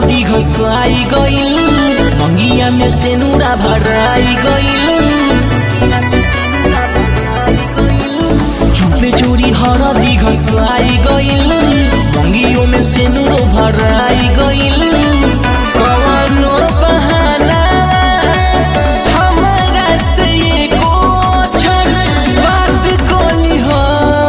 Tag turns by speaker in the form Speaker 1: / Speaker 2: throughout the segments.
Speaker 1: हरदी घसाई गइल मंगिया में सेनुरा भराई गइल चुपे चोरी हरदी घसाई गइल मंगियों में सेनुरो भराई गइल कवनो बहाना हमरा से एको अक्षर बात कोली हो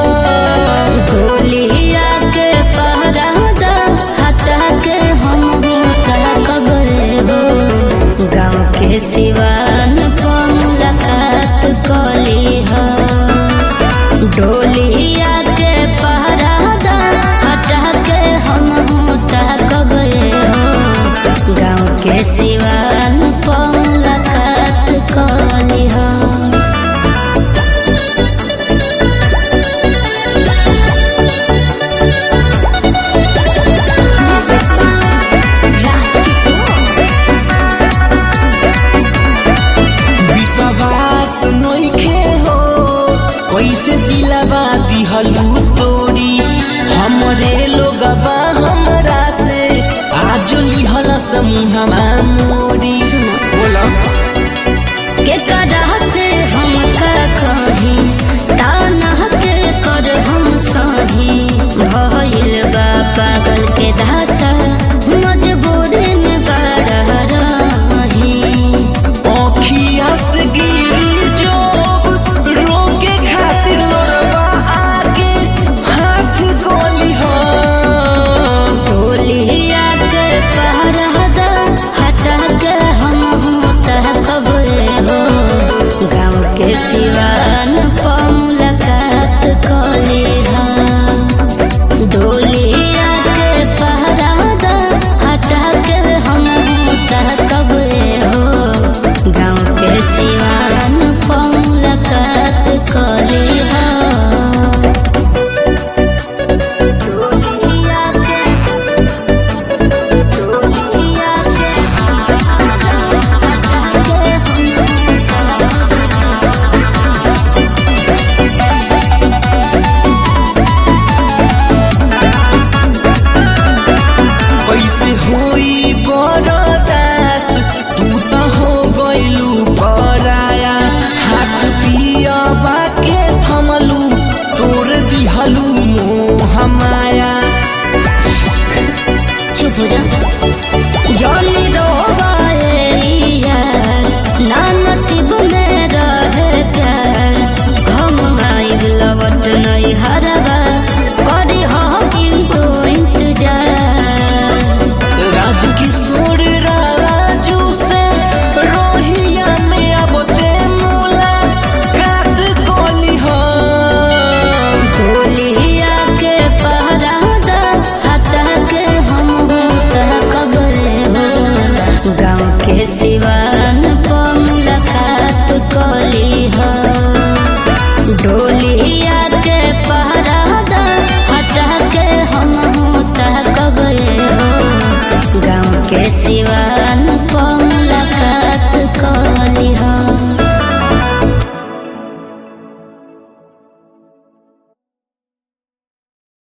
Speaker 2: गोलिया के पहरा दा हटा के हम होता कबरे हो गाँव के सिवान पर मुलाकात कली हो डोलिया के पहरा दा हटा के हम होता कबरे हो गाँव के सिवान पर मुलाकात कली हो
Speaker 1: विश्वास नइखे हो कैसे दिलावा दिहलू तोरी हमरे लोगबा हमरा से आज लिहल समूहमा